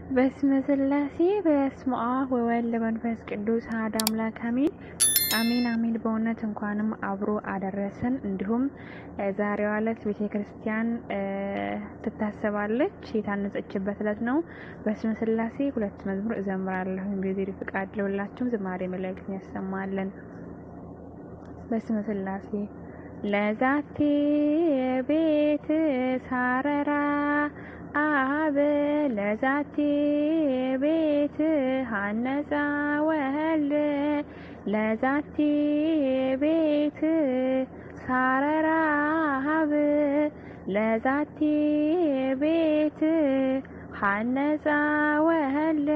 በስመ ስላሴ በስመ አብ ወወልድ መንፈስ ቅዱስ አሐዱ አምላክ አሜን አሜን አሜን። በእውነት እንኳንም አብሮ አደረሰን። እንዲሁም ዛሬዋ ዕለት ቤተ ክርስቲያን ትታሰባለች የታነጸችበት ዕለት ነው። በስመ ስላሴ ሁለት መዝሙር እዘምራለሁ። እንግዲህ ፍቃድ ለሁላችሁም ዝማሬ መላእክትን ያሰማለን። በስመ ስላሴ ለዛቴ ቤት ሳረራ አብ ለዛቲ ቤት ሀነፃ ወልድ ለዛቲ ቤት ሳረራ አብ ለዛቲ ቤት ሀነፃ ወልድ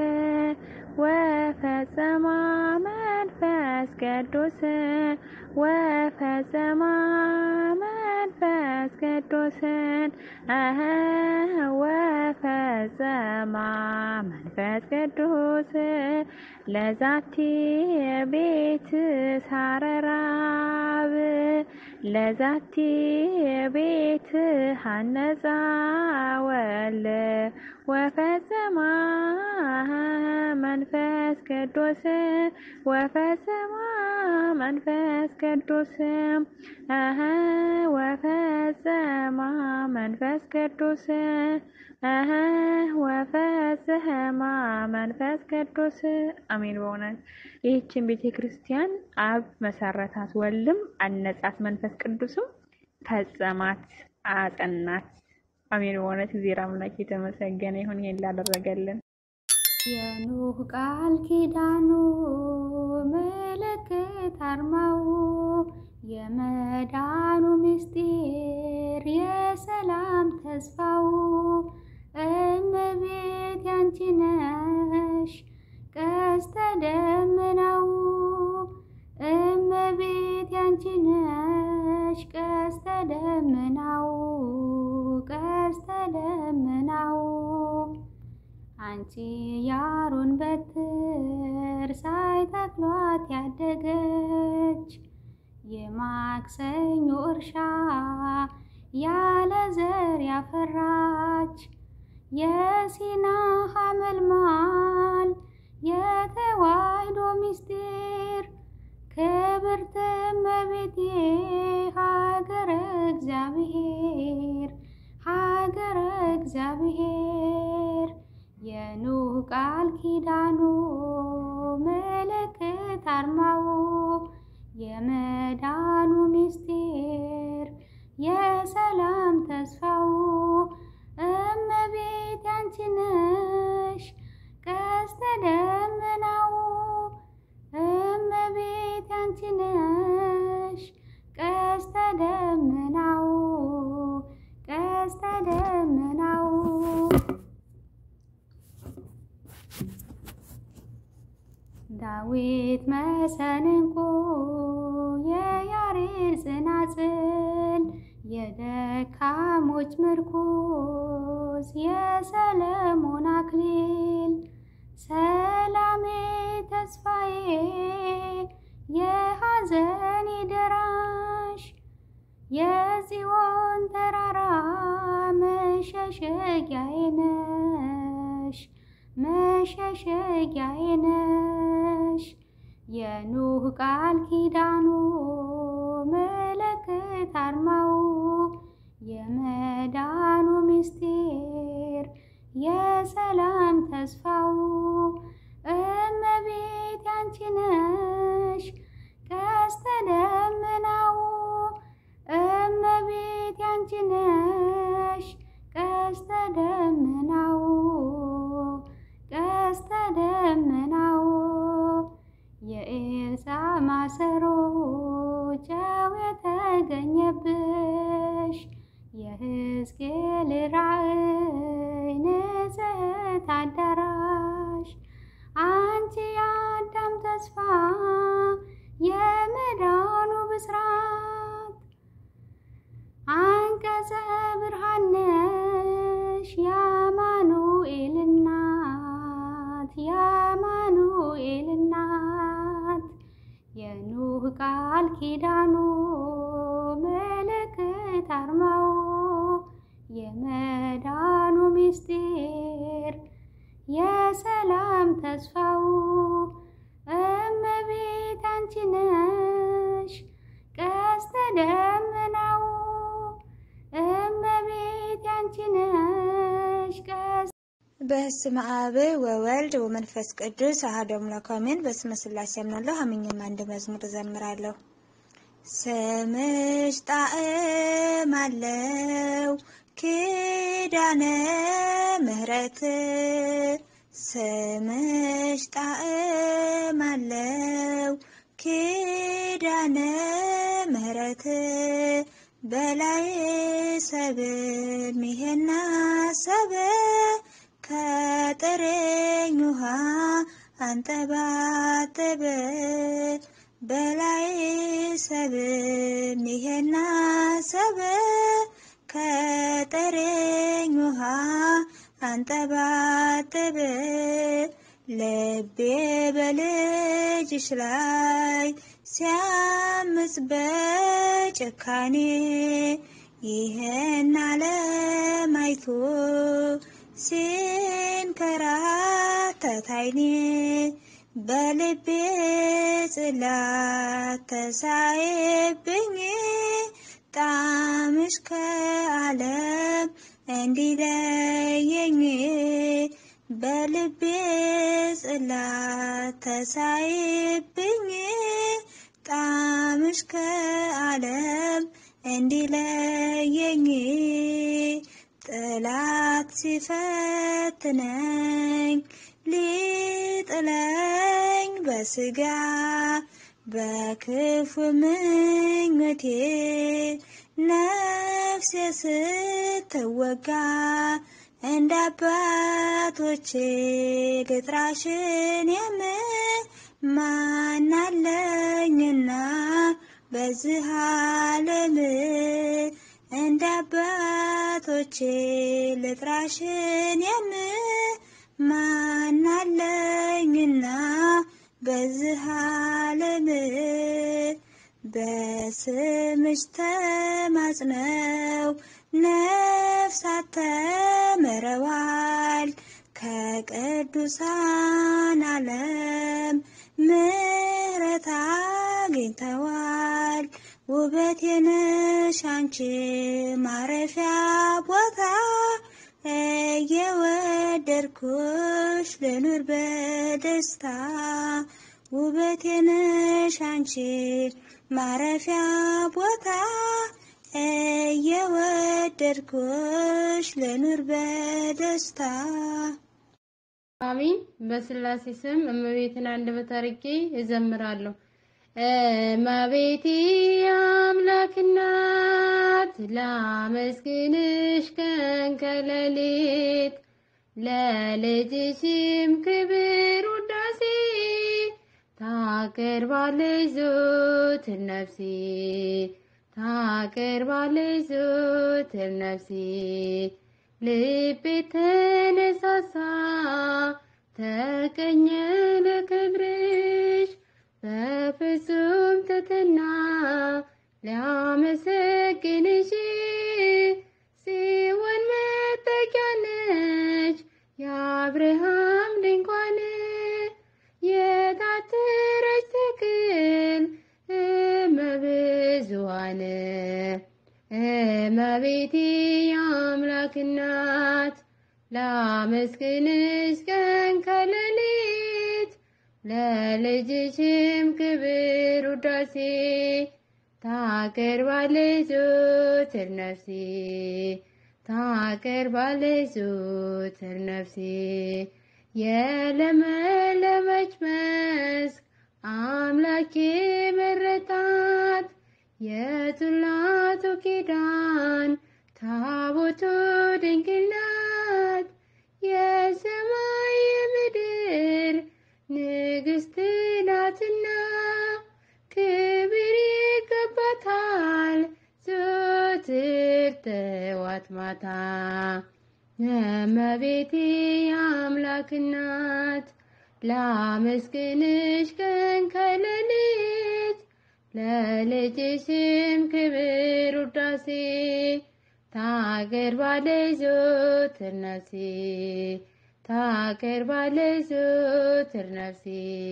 ወፈጸማ መንፈስ ቅዱስ ወፈጸማ መንፈስ ቅዱስን ወፈጸማ መንፈስ ቅዱስ ለዛቲ ቤት ሳረራብ ለዛቲ ቤት ሀነፃ ወልድ ወፈጸማ መንፈስ ቅዱስ ወፈጸማ መንፈስ ቅዱስ ወፈጸማ መንፈስ ቅዱስ ወፈጸማ መንፈስ ቅዱስ አሜን። በእውነት ይህችን ቤተ ክርስቲያን አብ መሰረታት፣ ወልድም አነጻት፣ መንፈስ ቅዱስም ፈጸማት፣ አጸናት። አሜን። በእውነት እግዚአብሔር አምላክ የተመሰገነ ይሁን ይህን ላደረገልን። የኖህ ቃል ኪዳኑ ምልክት አርማው የመዳኑ ምስጢር የሰላም ተስፋው እመቤት ያንቺ ነሽ ቀስተ ደመናው እመቤት ያንቺ ነሽ ቀስተ ደመናው ቀስተ ደመናው አንቺ ያሮን በትር ሳይተክሏት ያደገች የማክሰኞ እርሻ ያለ ዘር ያፈራች የሲና ሐመልማል የተዋሕዶ ምስጢር ክብርት እመቤቴ ሀገረ እግዚአብሔር ሀገረ እግዚአብሔር የኖህ ቃል ኪዳኑ ምልክት አርማው የመዳኑ ምስጢር የሰላም ተስፋው እመቤት ያንቺ ነሽ ቀስተ ደመናው እመቤት ያንቺ ነሽ ቀስተ ደመናው ቀስተ ደመናው ዳዊት መሰንቆ የያሬድ ጽናጽል የደካሞች ምርኩዝ የሰለሞን አክሊል ሰላሜ ተስፋዬ የሐዘኔ ደራሽ የጽዮን ተራራ መሸሸጊያዬ ነሽ መሸሸጊያዬ ነሽ የኖህ ቃል ኪዳኑ ምልክት አርማው የመዳኑ ምስጢር የሰላም ተስፋው እመቤት ያንቺ ነሽ ቀስተ ደመናው እመቤት ያንቺ ነሽ ቀስተ ደመናው ቀስተ ደመናው የኤልሳ ማሰሮ ጨው የተገኘብሽ የሕዝቅኤል ራእይ ንጽሕት አዳራሽ አንቺ የአዳም ተስፋ የመዳኑ ብስራት አንቀጸ ብርሃን ነሽ የአማኑኤል እናት የአማኑኤል እናት የኖህ ቃል ኪዳኑ ምልክት አርማው የመዳኑ ምስጢር ተስፋው እመቤት አንቺ ነሽ ቀስተ ደመናው እመቤት አንቺ ነሽ ቀስተ በስመ አብ ወወልድ ወመንፈስ ቅዱስ አሐዱ አምላክ አሜን። በስመ ሥላሴ አምናለሁ አምኜም አንድ መዝሙር እዘምራለሁ። ስምሽ ጣዕም አለው ኪዳነ ምሕረት ስምሽ ጣዕም አለው ኪዳነ ምሕረት በላይ ሰብን ሚሄና ሰበ ከጥሬኝ ውሃ አንጠባጠበ በላይ ሰብን ይሄና ሰበ ከጥሬኝ ውሃ አንጠባጠበ ልቤ በልጅሽ ላይ ሲያምጽ በጭካኔ ይህን ዓለም አይቶ ሲንከራተት ዓይኔ በልቤ ጽላት ተሳየብኝ ጣምሽ ከዓለም እንዲለየኝ በልቤ ጽላት ተሳየብኝ ጣምሽ ከዓለም እንዲለየኝ ጠላት ሲፈትነኝ ሊጥለኝ በስጋ በክፉ ምኞቴ ነፍሴ ስትወጋ እንደ አባቶቼ ልጥራሽን የምማናለኝና በዚህ ዓለም እንደ አባቶቼ ልጥራሽን የምማናለኝና በዚህ ዓለም በስምሽ ተማጽነው ነፍሳት ተምረዋል ከቅዱሳን ዓለም ምሕረት አግኝተዋል። ውበት የነሽ አንቺ ማረፊያ ቦታ እየወደድኩሽ ልኑር በደስታ ውበት የነሽ አንቺ ማረፊያ ቦታ እየወደድኩሽ ልኑር በደስታ አሚን። በስላሴ ስም እመቤትን አንደበት አድርጌ እዘምራለሁ። እመቤቴ አምላክ እናት ላመስግንሽ ቀን ከሌሊት ለልጅሽም ክብር ውዳሴ ታቀርባለች ዘወትር ነፍሴ ታቀርባለች ዘወትር ነፍሴ ልቤ ተነሳሳ ተቀኘ ለክብርሽ በፍጹም ትሕትና ሊያመሰግንሽ ጽዮን መጠጊያ ነች የአብርሃም ድንኳን የታተረች ተክል እመብዙኃን እመቤቴ የአምላክ እናት ላመስግንሽ ቀን ከሌሊት ለልጅሽም ክብር ውዳሴ ታቀርባለች ዘወትር ነፍሴ ታቀርባለች ዘወትር ነፍሴ የለመለመች መስክ አምላኬ መረጣት የጽላቱ ኪዳን ታቦቱ ድንግል ናት የሰማይ የምድር ንግሥት ናትና ክብር ይገባታል ዘወትር ጠዋት ማታ እመቤቴ የአምላክ እናት ላመስግንሽ ቀን ከሌሊት ለልጅሽም ክብር ውዳሴ ታቀርባለች ዘወትር ነፍሴ ታቀርባለች ዘወትር ነፍሴ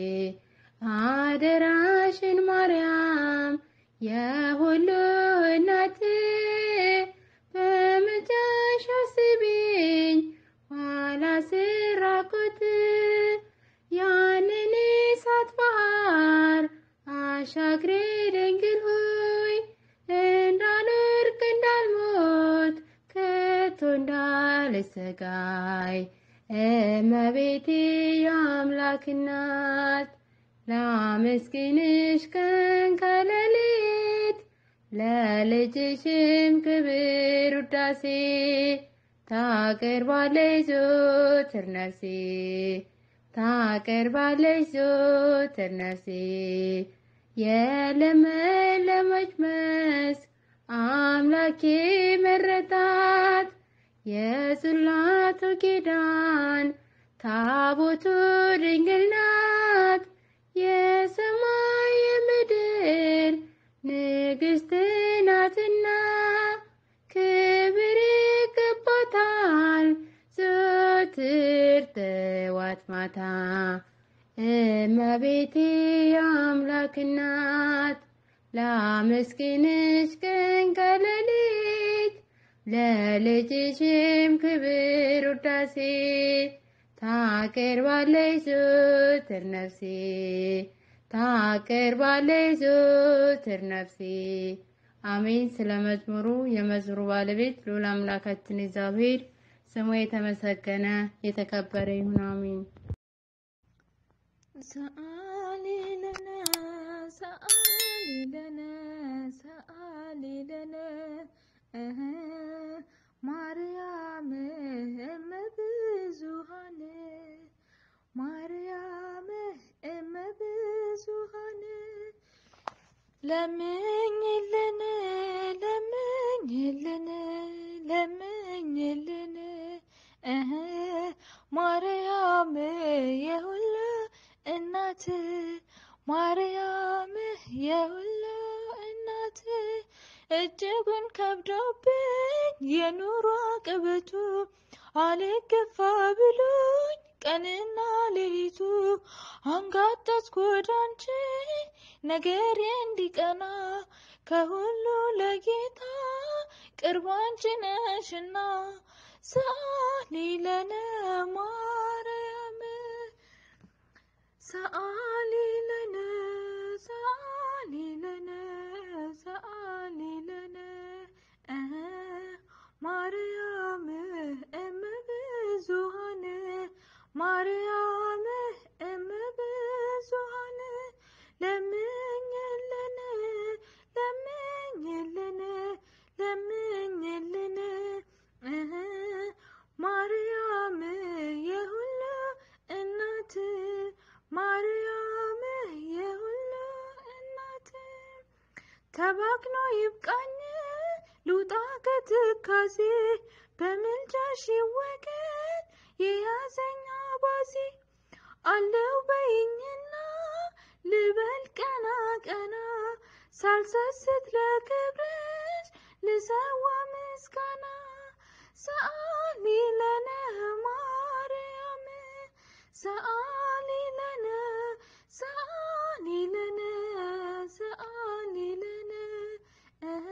አደራሽን ማርያም የሁሉ እናት በምልጃሽ አስቢኝ ኋላ ስራቆት ያንን እሳት ባህር አሻግሬ ድንግል ሆይ እንዳልወድቅ እንዳልሞት ከቶ እንዳልሰጋይ እመቤቴ የአምላክ እናት ላመስግንሽ ቀን ከሌሊት ለልጅሽም ክብር ውዳሴ ታቀርባለች ዘወትር ነፍሴ ታቀርባለች ዘወትር ነፍሴ የለመለመች መስክ አምላኬ መረጣት የጽላቱ ኪዳን ታቦቱ ድንግል ናት የሰማይ የምድር ንግሥት ናትና ክብር ይገባታል ዘወትር ጠዋት ማታ እመቤቴ የአምላክ እናት ላመስግንሽ ቀን ከሌሊት ለልጅሽም ክብር ውዳሴ ታቀርባለች ዘወትር ነፍሴ ታቀርባለች ዘወትር ነፍሴ። አሜን። ስለ መዝሙሩ የመዝሙሩ ባለቤት ልዑል አምላካችን እግዚአብሔር ስሙ የተመሰገነ የተከበረ ይሁን። አሜን። ሰአሊ ለነ ሰአሊ ለነ ሰአሊ ለነ እህ ማርያም እመ ብዙኃን ማርያም እመ ብዙኃን ለምኝልን ለምኝልን ለምኝልን እህ ማርያም የሁሉ እናት ማርያም የሁሉ እናት እጅጉን ከብዶብኝ የኑሮ ቅበቱ አልገፋ ብሎኝ ቀንና ሌሊቱ አንጋጠጥኩ ወደ አንቺ ነገሬ እንዲቀና ከሁሉ ለጌታ ቅርብ አንቺ ነሽና ሰአሊ ለነ ማርያም ሰአሊ ለነ ሰአሊ ለነ ሰአሊ ለነ እህ ማርያም እመ ብዙኃን ማርያም እመ ብዙኃን ለምኝልን ለምኝልን ለምኝልን እህ ማርያም የሁሉ እናት ማርያም የሁሉ እናት ተባክኖ ይብቃኝ ልውጣ ከትካዜ በምልጃሽ ይወገድ የያዘኝ አባዜ አለው በይኝና ልበል ቀና ቀና ሳልሰስት ለክብርሽ ልሰዋ ምስጋና ሰአሊ ለነ ማርያም ሰአሊ ለነ ሰአሊ ለነ ሰአሊ ለነ እህ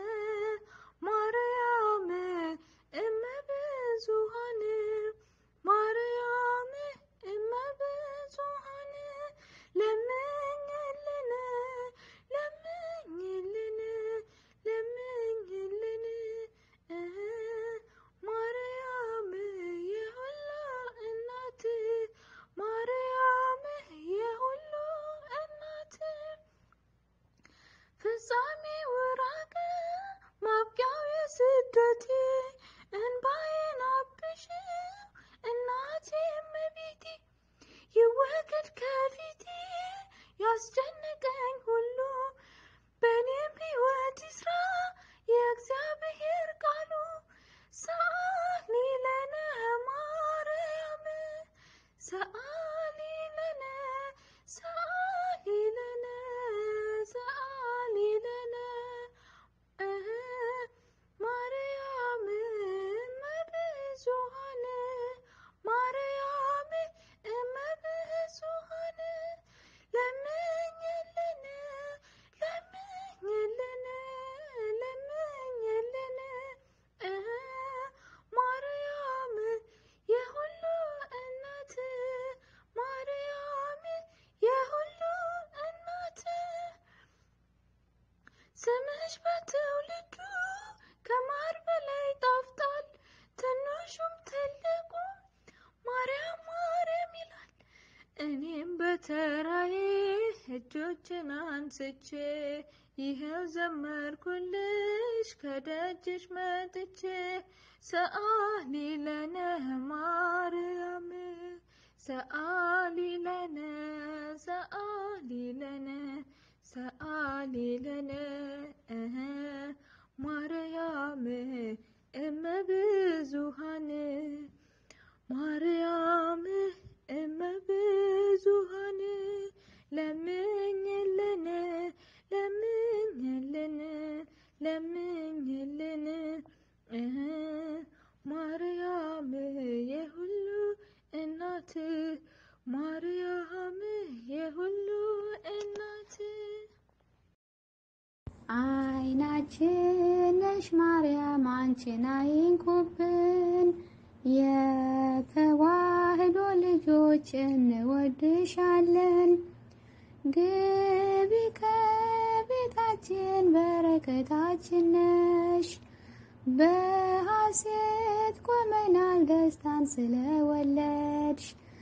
ማርያም እመ ብዙኃን ማርያም እመ ብዙኃን ለምኝልን ለምኝልን ለምኝልን እህ ማርያም የሁሉ እናት ማርያም እጆችን አንስቼ ይኸው ዘመርኩልሽ ከደጅሽ መጥቼ ሰአሊ ለነ ማርያም ሰአሊ ለነ ሰአሊ ለነ ሰአሊ ለነ እህ ማርያም እመ ብዙሃን ማርያም እመ ብዙሃን ለምኝልን ለምኝልን ለምኝልን እህ ማርያም የሁሉ እናት ማርያም የሁሉ እናት አይናችን ነሽ ማርያም አንቺን አይንኩብን፣ የተዋህዶ ልጆች እንወድሻለን። ግቢ ከቤታችን በረከታችን ነሽ። በሐሴት ቆመናል ደስታን ስለወለድሽ።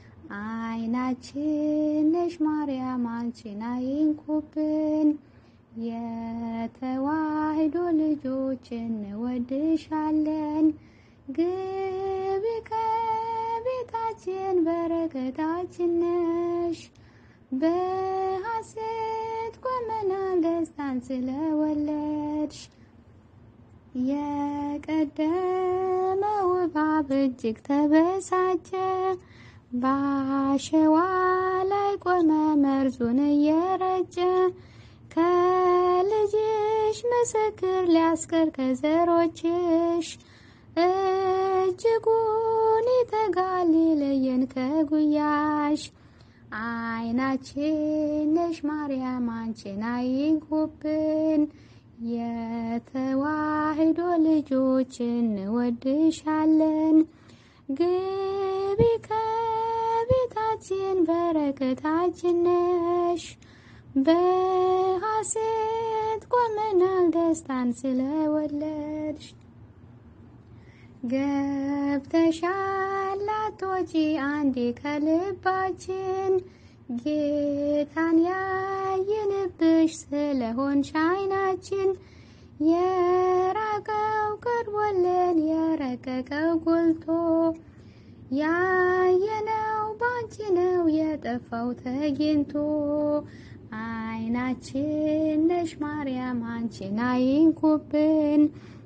አይናችን ነሽ ማርያም አንቺን አይንኩብን የተዋህዶ ልጆች እንወድሻለን። ግቢ ከቤታችን በረከታችን ነሽ። በሐሴት ቆመናል ደስታን ስለወለድሽ። የቀደመው እባብ እጅግ ተበሳጨ፣ በአሸዋ ላይ ቆመ መርዙን እየረጨ ከልጅሽ ምስክር ሊያስቀር ከዘሮችሽ እጅጉን ይተጋል ሊለየን ከጉያሽ። አይናችን ነሽ ማርያም አንቺን አይንኩብን፣ የተዋህዶ ልጆች እንወድሻለን። ግቢ ከቤታችን በረከታችን ነሽ። በሐሴት ቆመናል ደስታን ስለወለድሽ። ገብተሻል አትወጪ አንዴ ከልባችን ጌታን ያየንብሽ ስለሆንሽ አይናችን የራቀው ቀርቦልን የረቀቀው ጎልቶ ያየነው ባንቺ ነው የጠፋው ተገኝቶ አይናችን ነሽ ማርያም አንቺን አይንኩብን፣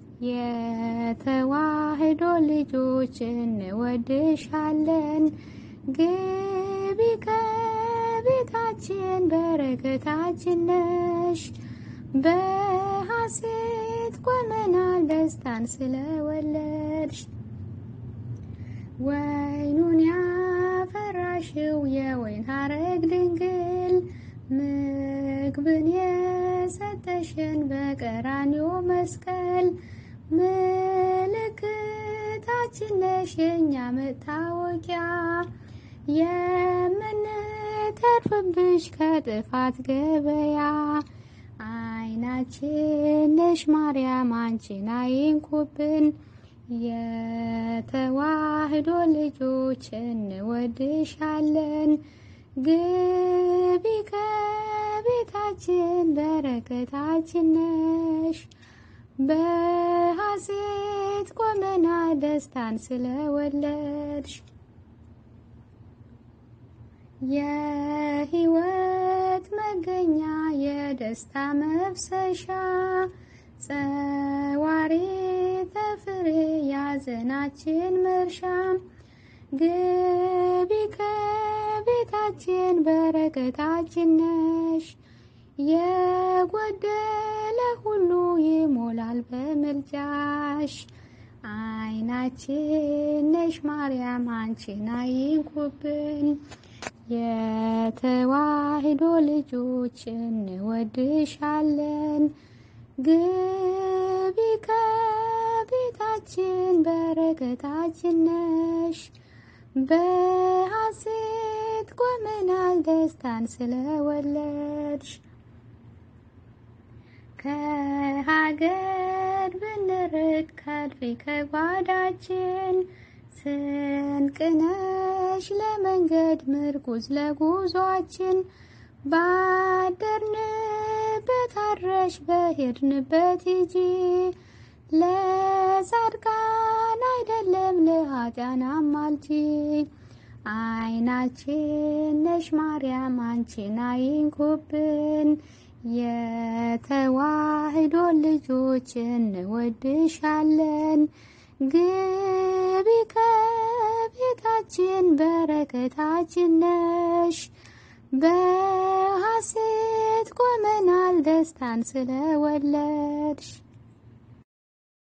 የተዋህዶ ልጆች እንወድሻለን። ግቢ ከቤታችን በረከታችን ነሽ። በሐሴት ቆመናል ደስታን ስለወለድሽ። ወይኑን ያፈራሽው የወይን ሐረግ ድንግል ምግብን የሰጠሽን በቀራንዮ መስቀል ምልክታችን ነሽ የእኛ መታወቂያ የምንተርፍብሽ ከጥፋት ገበያ አይናችን ነሽ ማርያም አንቺን አይንኩብን የተዋህዶ ልጆች እንወድሻለን። ግቢ ከቤታችን በረከታችን ነሽ። በሐሴት ቆመና ደስታን ስለወለድሽ የሕይወት መገኛ የደስታ መፍሰሻ ጸዋሪ ተፍሬ ያዘናችን መርሻ ግቢ ከቤታችን በረከታችን ነሽ። የጎደለ ሁሉ ይሞላል በምልጃሽ። አይናችን ነሽ ማርያም አንቺን አይንኩብን፣ የተዋህዶ ልጆች እንወድሻለን። ግቢ ከቤታችን በረከታችን ነሽ። በሐሴት ቆመናል ደስታን ስለወለድሽ። ከሀገር ብንርቅ ከድሪ ከጓዳችን ስንቅነሽ ለመንገድ ምርኩዝ ለጉዟችን ባደርንበት አድረሽ በሄድንበት ሂጂ ለጻድቃን አይደለም ለኃጢአን አማልጂ አይናችን ነሽ ማርያም አንቺን አይንኩብን የተዋህዶ ልጆች እንወድሻለን ግቢ ከቤታችን በረከታችን ነሽ በሐሴት ቆመናል ደስታን ስለወለድሽ